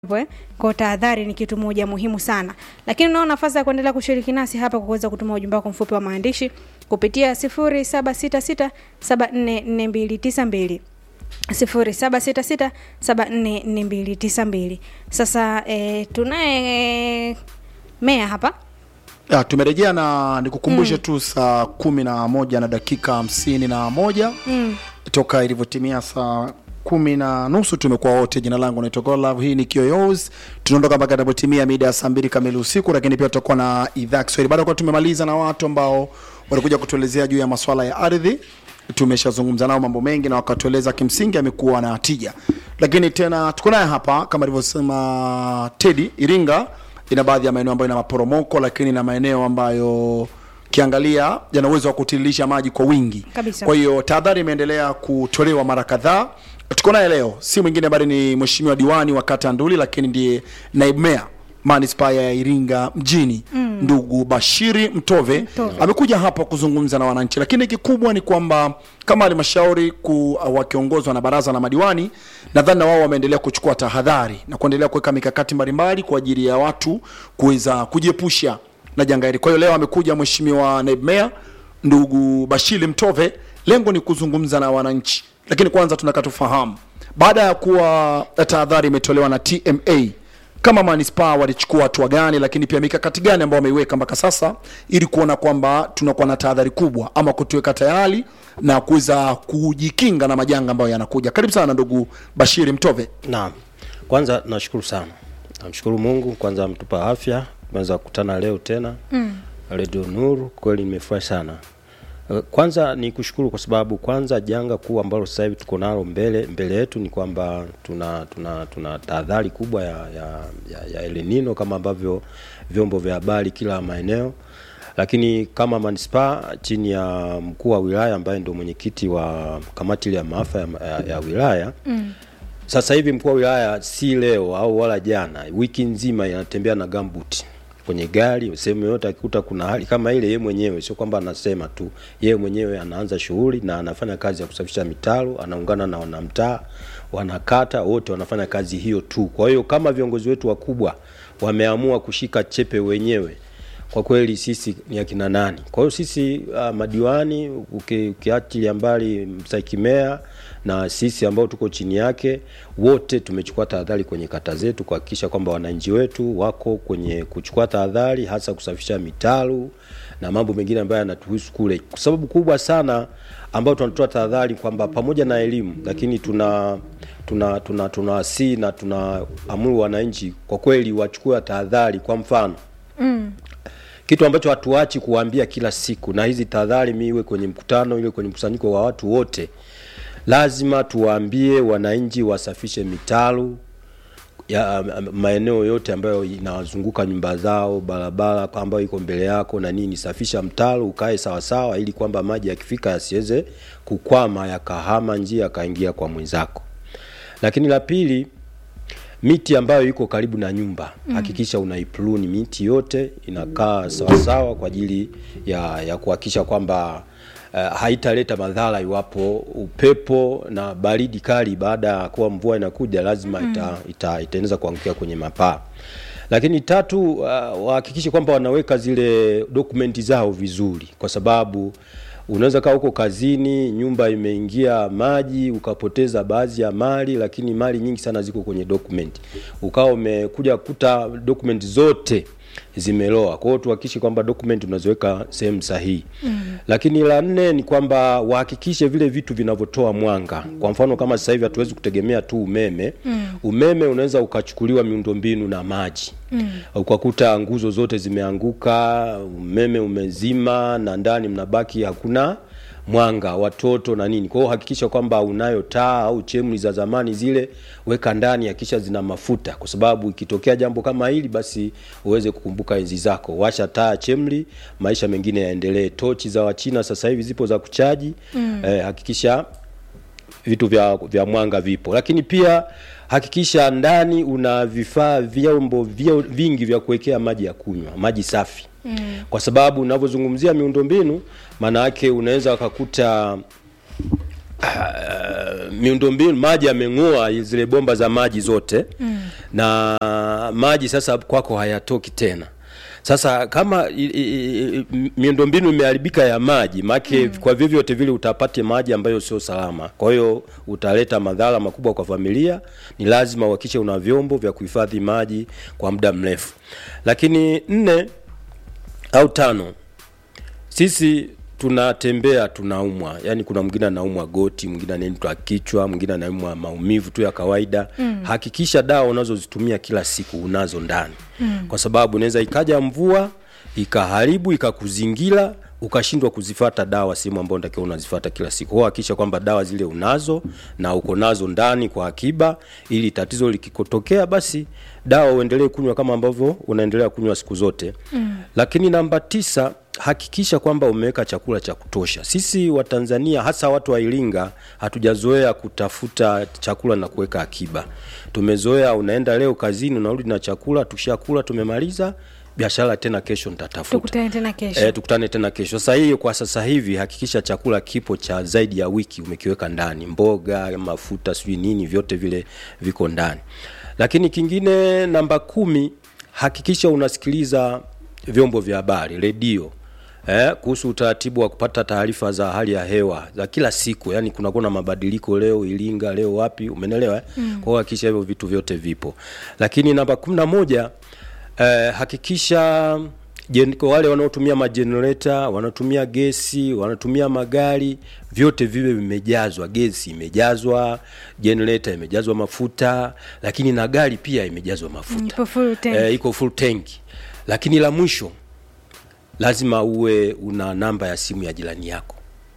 Eh, kwa tahadhari ni kitu moja muhimu sana, lakini unao nafasi ya kuendelea kushiriki nasi hapa kwa kuweza kutuma ujumbe wako mfupi wa maandishi kupitia 0766744292 0766744292. Sasa eh, tunaye Meya hapa Ya, tumerejea na nikukumbushe tu saa kumi na moja na dakika hamsini na moja mm. toka ilivyotimia saa kumi na nusu tumekuwa wote. Jina langu naitwa Godlove, hii ni Kiyoyozi. Tunaondoka mpaka itakapotimia mida ya saa mbili kamili usiku, lakini pia tutakuwa na idhaa ya Kiswahili baada ya kuwa tumemaliza na watu ambao walikuja kutuelezea juu ya masuala ya ardhi. Tumeshazungumza nao mambo mengi na wakatueleza kimsingi amekuwa na tija, lakini tena tuko naye hapa kama alivyosema Teddy Iringa ina baadhi ya maeneo ambayo ina maporomoko, lakini na maeneo ambayo kiangalia yana uwezo wa kutiririsha maji kwa wingi Kabisa. kwa hiyo tahadhari imeendelea kutolewa mara kadhaa. Tuko naye leo, si mwingine bali ni mheshimiwa diwani wa kata ya Nduli, lakini ndiye naibu meya manispaa ya Iringa mjini ndugu Bashiri Mtove, Mtove. amekuja hapa kuzungumza na wananchi, lakini kikubwa ni kwamba kama halmashauri ku- wakiongozwa na baraza la madiwani, nadhani na wao wameendelea kuchukua tahadhari na kuendelea kuweka mikakati mbalimbali kwa ajili ya watu kuweza kujiepusha na janga hili. Kwa hiyo leo amekuja mheshimiwa naibu meya ndugu Bashiri Mtove, lengo ni kuzungumza na wananchi, lakini kwanza tunataka tufahamu, baada ya kuwa tahadhari imetolewa na TMA kama manispaa walichukua hatua gani, lakini pia mikakati gani ambayo wameiweka mpaka sasa ili kuona kwamba tunakuwa na tahadhari kubwa ama kutuweka tayari na kuweza kujikinga na majanga ambayo yanakuja. Karibu sana ndugu Bashiri Mtove. Naam, kwanza nashukuru sana, namshukuru Mungu kwanza mtupa afya, tumeweza kukutana leo tena mm. Radio Nuru, kweli nimefurahi sana. Eh, Kwanza ni kushukuru kwa sababu kwanza janga kuu ambalo sasa hivi tuko nalo mbele mbele yetu ni kwamba tuna tuna tuna tahadhari kubwa ya, ya, ya, ya El Nino kama ambavyo vyombo vya habari kila maeneo lakini kama manispaa chini ya mkuu wa wilaya ambaye ndio mwenyekiti wa kamati ile ya maafa ya, ya, ya wilaya mm. Sasa hivi mkuu wa wilaya si leo au wala jana, wiki nzima inatembea na gambuti kwenye gari sehemu yote, akikuta kuna hali kama ile, yeye mwenyewe sio kwamba anasema tu, yeye mwenyewe anaanza shughuli na anafanya kazi ya kusafisha mitaro, anaungana na wanamtaa, wanakata, wote wanafanya kazi hiyo tu. Kwa hiyo kama viongozi wetu wakubwa wameamua kushika chepe wenyewe kwa kweli sisi ni akina nani? Kwa hiyo sisi uh, madiwani uki- ukiachilia mbali mstahiki meya na sisi ambao tuko chini yake, wote tumechukua tahadhari kwenye kata zetu kuhakikisha kwamba wananchi wetu wako kwenye kuchukua tahadhari, hasa kusafisha mitaro na mambo mengine ambayo yanatuhusu kule, kwa sababu kubwa sana ambayo tunatoa tahadhari kwamba pamoja na elimu, lakini tuna tuna tuna tunawasii na tunaamuru wananchi kwa kweli wachukue tahadhari. Kwa mfano kitu ambacho hatuachi kuwaambia kila siku, na hizi tahadhari, mi iwe kwenye mkutano, iwe kwenye mkusanyiko wa watu wote, lazima tuwaambie wananchi wasafishe mitaro ya um, maeneo yote ambayo inawazunguka nyumba zao, barabara ambayo iko mbele yako na nini. Safisha mtaro ukae sawasawa, ili kwamba maji yakifika yasiweze kukwama yakahama njia yakaingia kwa mwenzako. Lakini la pili, miti ambayo iko karibu na nyumba hakikisha unaipruni miti yote inakaa sawasawa kwa ajili ya, ya kuhakikisha kwamba uh, haitaleta madhara iwapo upepo na baridi kali baada ya kuwa mvua inakuja lazima ita, ita, itaeneza kuangukia kwenye mapaa. Lakini tatu, uh, wahakikishe kwamba wanaweka zile dokumenti zao vizuri, kwa sababu unaweza kaa huko kazini, nyumba imeingia maji, ukapoteza baadhi ya mali, lakini mali nyingi sana ziko kwenye document, ukawa umekuja kuta document zote zimeloa. Kwa hiyo tuhakikishe kwamba document unaziweka sehemu sahihi. Mm. Lakini la nne ni kwamba wahakikishe vile vitu vinavyotoa mwanga. Kwa mfano kama sasa hivi hatuwezi kutegemea tu umeme. Mm. Umeme unaweza ukachukuliwa miundombinu na maji. Mm. Ukakuta nguzo zote zimeanguka, umeme umezima na ndani mnabaki hakuna mwanga watoto na nini. Kwa hiyo hakikisha kwamba unayo taa au chemli za zamani zile, weka ndani, hakikisha zina mafuta, kwa sababu ikitokea jambo kama hili, basi uweze kukumbuka enzi zako. Washa taa chemli, maisha mengine yaendelee. Tochi za Wachina sasa hivi zipo za kuchaji mm. Eh, hakikisha vitu vya, vya mwanga vipo, lakini pia hakikisha ndani una vifaa vyombo vya- vingi vya kuwekea maji ya kunywa, maji safi mm. kwa sababu unavyozungumzia miundombinu, maana yake unaweza ukakuta uh, miundombinu maji yameng'oa zile bomba za maji zote mm. na maji sasa kwako hayatoki tena sasa kama i- i- i- miundombinu imeharibika ya maji make mm. kwa vyovyote vile utapate maji ambayo sio salama kwa hiyo utaleta madhara makubwa kwa familia ni lazima uhakikishe una vyombo vya kuhifadhi maji kwa muda mrefu lakini nne au tano sisi tunatembea tunaumwa yani kuna mwingine anaumwa goti mwingine anaitwa kichwa mwingine anaumwa maumivu tu ya kawaida mm. hakikisha dawa unazozitumia kila siku unazo ndani mm. kwa sababu inaweza ikaja mvua ikaharibu ikakuzingira ukashindwa kuzifata dawa sehemu ambayo unatakiwa unazifata kila siku kwa hakikisha kwamba dawa zile unazo na uko nazo ndani kwa akiba ili tatizo likikotokea basi dawa uendelee kunywa kama ambavyo unaendelea kunywa siku zote mm. lakini namba tisa hakikisha kwamba umeweka chakula cha kutosha sisi watanzania hasa watu wa iringa hatujazoea kutafuta chakula na kuweka akiba tumezoea unaenda leo kazini unarudi na chakula tushakula tumemaliza biashara tena kesho nitatafuta tukutane tena kesho E, tukutane tena kesho. Sasa hiyo kwa sasa hivi hakikisha chakula kipo cha zaidi ya wiki umekiweka ndani, mboga, mafuta, sijui nini, vyote vile viko ndani. Lakini kingine namba kumi, hakikisha unasikiliza vyombo vya habari, redio eh, kuhusu utaratibu wa kupata taarifa za hali ya hewa za kila siku, yani kunakuwa na mabadiliko leo Iringa, leo wapi, umenelewa eh? mm. Kwa hiyo hakikisha hivyo vitu vyote vipo. Lakini namba kumi na moja eh, hakikisha Gen, kwa wale wanaotumia majenereta wanaotumia gesi wanatumia magari vyote viwe vimejazwa gesi imejazwa jenereta imejazwa mafuta lakini na gari pia imejazwa mafuta Ipo full tank. Eh, iko full tank lakini la mwisho lazima uwe una namba ya simu ya jirani yako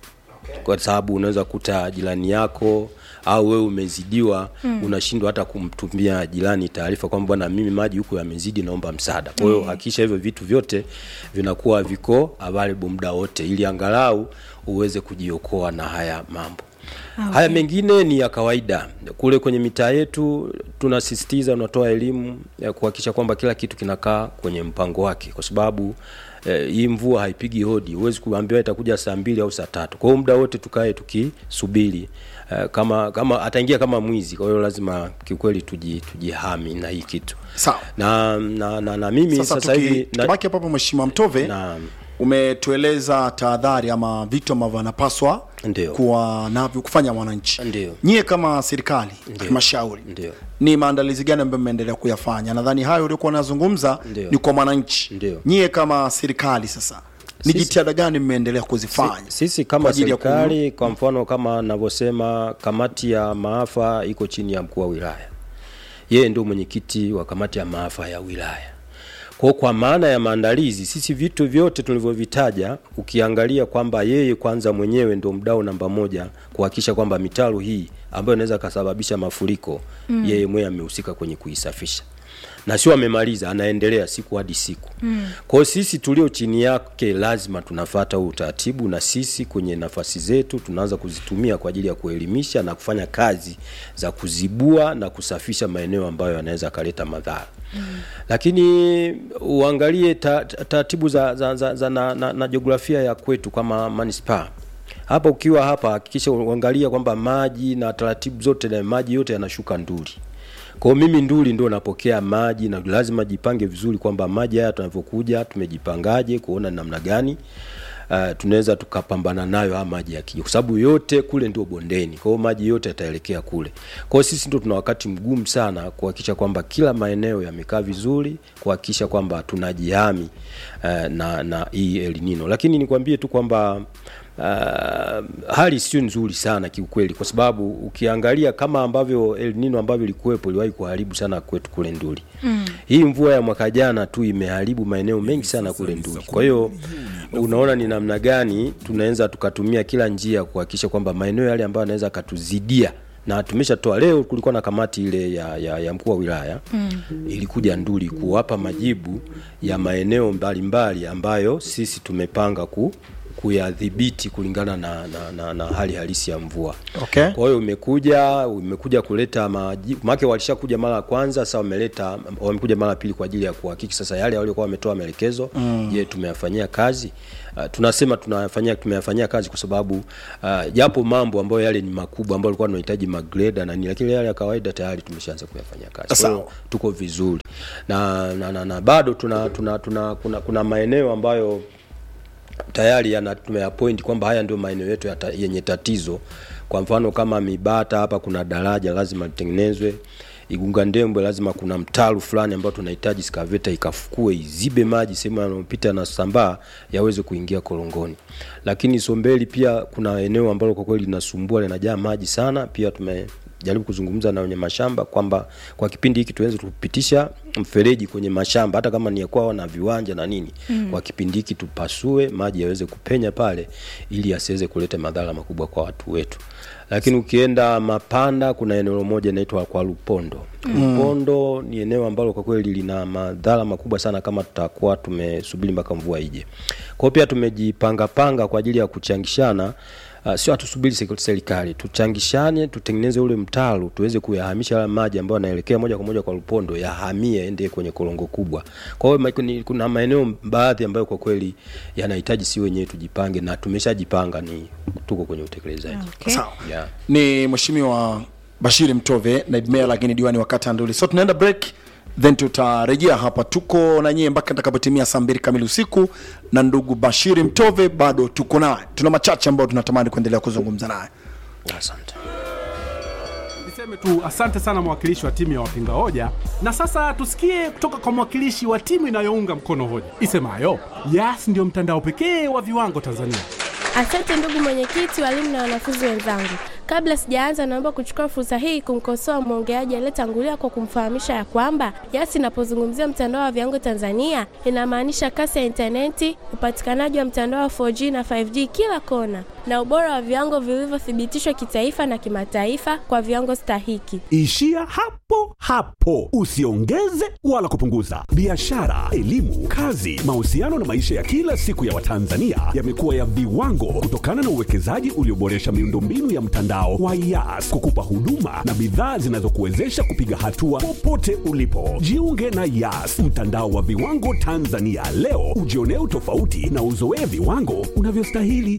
kwa sababu unaweza kuta jirani yako au wewe umezidiwa mm. unashindwa hata kumtumia jirani taarifa kwamba bwana mimi maji huko yamezidi naomba msaada kwa hiyo hakikisha hivyo vitu vyote vinakuwa viko available muda wote ili angalau uweze kujiokoa na haya mambo Okay. haya mengine ni ya kawaida kule kwenye mitaa yetu tunasisitiza unatoa elimu ya kuhakikisha kwamba kila kitu kinakaa kwenye mpango wake kwa sababu eh, hii mvua haipigi hodi huwezi kuambiwa itakuja saa mbili au saa tatu kwa hiyo muda wote tukae tukisubiri eh, kama kama ataingia kama mwizi kwa hiyo lazima kiukweli tuji, tujihami na hii kitu Sawa. na na, na, na mimi sasa sasa tuki- hivi na- tubaki hapo hapo mheshimiwa mtove Naam. umetueleza tahadhari ama vitu ambavyo anapaswa Ndio. kuwa navyo kufanya mwananchi Ndio. nyie kama serikali halmashauri Ndio. ni maandalizi gani ambayo mmeendelea kuyafanya nadhani hayo uliokuwa unazungumza Ndio. ni kwa mwananchi Ndio. nyie kama serikali sasa ni Sisi- jitihada gani mmeendelea kuzifanya sisi kwa kama ajili ya serikali kwa mfano kama navyosema kamati ya maafa iko chini ya mkuu wa wilaya yeye ndio mwenyekiti wa kamati ya maafa ya wilaya kwa kwa maana ya maandalizi sisi vitu vyote tulivyovitaja ukiangalia kwamba yeye kwanza mwenyewe ndio mdau namba moja kuhakikisha kwamba mitaro hii ambayo inaweza kasababisha mafuriko mm. yeye mwenyewe amehusika kwenye kuisafisha na sio amemaliza anaendelea siku hadi siku mm. kwa hiyo sisi tulio chini yake lazima tunafata huu utaratibu na sisi kwenye nafasi zetu tunaanza kuzitumia kwa ajili ya kuelimisha na kufanya kazi za kuzibua na kusafisha maeneo ambayo yanaweza kaleta madhara mm. lakini uangalie ta- ta- taratibu za, za, za, za na, na, na jiografia ya kwetu kama manispaa hapa ukiwa hapa hakikisha uangalia kwamba maji na taratibu zote na maji yote yanashuka nduli kwa hiyo mimi nduli ndio napokea maji na lazima jipange vizuri kwamba maji haya tunavyokuja tumejipangaje kuona namna gani uh, tunaweza tukapambana nayo haya maji yakija kwa sababu yote kule ndio bondeni kwa hiyo maji yote yataelekea kule kwa hiyo sisi ndio tuna wakati mgumu sana kuhakikisha kwamba kila maeneo yamekaa vizuri kuhakikisha kwamba tunajihami uh, na na hii El Nino lakini nikwambie tu kwamba Uh, hali sio nzuri sana kiukweli kwa sababu ukiangalia kama ambavyo El Nino ambavyo ilikuwepo iliwahi kuharibu sana kwetu kule Nduli. Mm. Hii mvua ya mwaka jana tu imeharibu maeneo mengi sana kule Nduli. Kwa hiyo unaona ni namna gani tunaweza tukatumia kila njia kuhakikisha kwamba maeneo yale ambayo yanaweza katuzidia na tumeshatoa leo kulikuwa na kamati ile ya, ya, ya mkuu wa wilaya mm. ilikuja Nduli kuwapa majibu ya maeneo mbalimbali ambayo sisi tumepanga ku kuyadhibiti kulingana na, na, na, na hali halisi ya mvua Okay. kwa hiyo umekuja umekuja kuleta maji make walishakuja mara ya kwanza sasa wameleta wamekuja mara ya pili kwa ajili ya kuhakiki sasa yale waliokuwa wametoa maelekezo mm. je tumeyafanyia kazi uh, tunasema tunayafanyia tumeyafanyia kazi kwa sababu uh, japo mambo ambayo yale ni makubwa ambayo alikuwa tunahitaji magreda na nini lakini yale ya kawaida tayari tumeshaanza kuyafanyia kazi kwa hiyo Sawa. tuko vizuri na, na, na, na bado tuna, tuna, tuna kuna, kuna maeneo ambayo tayari yana tumeyapoint kwamba haya ndio maeneo yetu ya ta, yenye tatizo. Kwa mfano kama Mibata hapa kuna daraja lazima litengenezwe. Igunga Ndembwe lazima kuna mtaro fulani ambao tunahitaji skaveta ikafukue izibe maji sehemu yanayopita na sambaa yaweze kuingia korongoni. Lakini Sombeli pia kuna eneo ambalo kwa kweli linasumbua linajaa maji sana, pia tume jaribu kuzungumza na wenye mashamba kwamba kwa kipindi hiki tuweze kupitisha mfereji kwenye mashamba hata kama ni ya kwao na viwanja na nini mm. kwa kipindi hiki tupasue maji yaweze kupenya pale ili yasiweze kuleta madhara makubwa kwa watu wetu lakini ukienda mapanda kuna eneo moja inaitwa kwa lupondo mm. lupondo ni eneo ambalo kwa kweli lina madhara makubwa sana kama tutakuwa tumesubiri mpaka mvua ije kwao pia tumejipangapanga kwa ajili ya kuchangishana Uh, sio hatusubiri sek- serikali tuchangishane tutengeneze ule mtaro tuweze kuyahamisha yale maji ambayo yanaelekea moja kwa moja kwa lupondo yahamie ende kwenye korongo kubwa kwa hiyo ma- ni- kuna maeneo baadhi ambayo kwa kweli yanahitaji si wenyewe tujipange na tumeshajipanga ni tuko kwenye utekelezaji Okay. Sawa. yeah. ni mheshimiwa bashiri mtove naibu meya lakini diwani wa kata ya nduli so tunaenda break then tutarejea hapa tuko na nyie mpaka itakapotimia saa mbili kamili usiku na ndugu bashiri mtove bado tuko naye tuna machache ambayo tunatamani kuendelea kuzungumza naye asante Niseme tu asante sana mwakilishi wa timu ya wapinga hoja, na sasa tusikie kutoka kwa mwakilishi wa timu inayounga mkono hoja isemayo Yas ndio mtandao pekee wa viwango Tanzania. Asante ndugu mwenyekiti, walimu na wanafunzi wenzangu. Kabla sijaanza, naomba kuchukua fursa hii kumkosoa mwongeaji aliyetangulia kwa kumfahamisha ya kwamba Yas inapozungumzia mtandao wa viwango Tanzania inamaanisha kasi ya intaneti, upatikanaji wa mtandao wa 4G na 5G kila kona, na ubora wa viwango vilivyothibitishwa kitaifa na kimataifa kwa viwango stahiki. Ishia hapo hapo, usiongeze wala kupunguza. Biashara, elimu, kazi, mahusiano na maisha ya kila siku ya Watanzania yamekuwa ya viwango kutokana na uwekezaji ulioboresha miundombinu ya mtandao wa Yas kukupa huduma na bidhaa zinazokuwezesha kupiga hatua popote ulipo. Jiunge na Yas, mtandao wa viwango Tanzania leo, ujionee utofauti na uzoee viwango unavyostahili.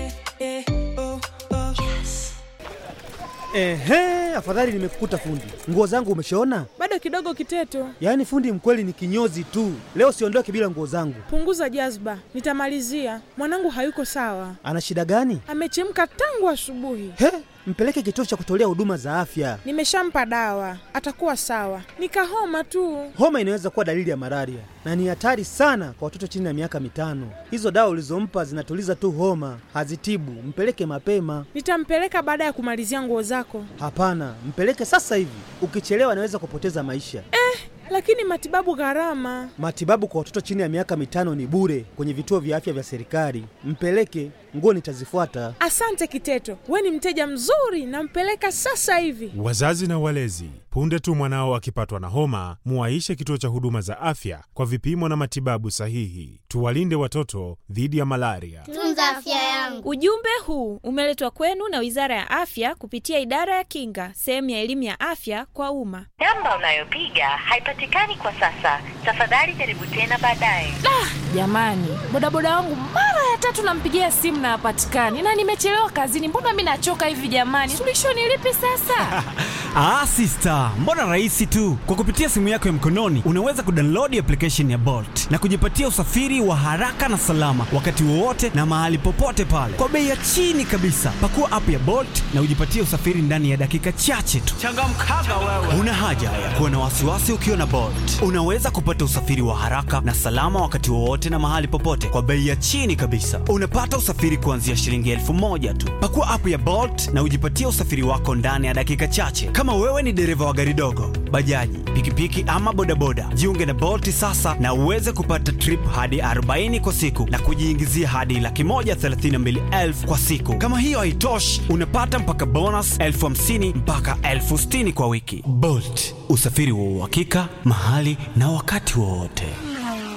Ehe, afadhali nimekukuta fundi. Nguo zangu umeshaona? Bado kidogo Kiteto, Yaani fundi mkweli ni kinyozi tu. Leo siondoke bila nguo zangu. punguza jazba, nitamalizia. Mwanangu hayuko sawa, Ana shida gani? amechemka tangu asubuhi. He, mpeleke kituo cha kutolea huduma za afya. Nimeshampa dawa, atakuwa sawa. Nikahoma tu. Homa inaweza kuwa dalili ya malaria na ni hatari sana kwa watoto chini ya miaka mitano. Hizo dawa ulizompa zinatuliza tu homa, hazitibu. Mpeleke mapema. Nitampeleka baada ya kumalizia nguo zako. Hapana, mpeleke sasa hivi. Ukichelewa anaweza kupoteza maisha. Lakini matibabu gharama. Matibabu kwa watoto chini ya miaka mitano ni bure kwenye vituo vya afya vya serikali. Mpeleke, nguo nitazifuata. Asante Kiteto, we ni mteja mzuri, nampeleka sasa hivi. Wazazi na walezi, punde tu mwanao akipatwa na homa, muwaishe kituo cha huduma za afya kwa vipimo na matibabu sahihi. Tuwalinde watoto dhidi ya malaria. Tunza afya yangu. Ujumbe huu umeletwa kwenu na Wizara ya Afya kupitia Idara ya Kinga, sehemu ya elimu ya afya kwa umma. Namba unayopiga haipatikani kwa sasa. Tafadhali jaribu tena baadaye. Jamani, bodaboda wangu mara ya tatu nampigia simu na hapatikani, na nimechelewa kazini. Mbona mi nachoka hivi jamani? Suluhisho ni lipi sasa? Ah, sister, mbona rahisi tu. Kwa kupitia simu yako ya mkononi unaweza kudownload application ya Bolt na kujipatia usafiri wa haraka na salama wakati wowote na mahali popote pale kwa bei ya chini kabisa. Pakua app ya Bolt na ujipatie usafiri ndani ya dakika chache tu. Changamkaga wewe. Una haja ya kuwa na wasiwasi ukiwa na Bolt. Unaweza kupata usafiri wa haraka na salama wakati wowote na mahali popote kwa bei ya chini kabisa. Unapata usafiri kuanzia shilingi elfu moja tu. Pakua app ya Bolt na ujipatie usafiri wako ndani ya dakika chache. Kama wewe ni dereva wa gari dogo, bajaji, pikipiki ama bodaboda, jiunge na Bolt sasa na uweze kupata trip hadi 40 kwa siku na kujiingizia hadi laki moja thelathini na mbili elfu kwa siku. Kama hiyo haitoshi, unapata mpaka bonus elfu hamsini mpaka elfu sitini kwa wiki. Bolt, usafiri wa uhakika mahali na wakati wowote.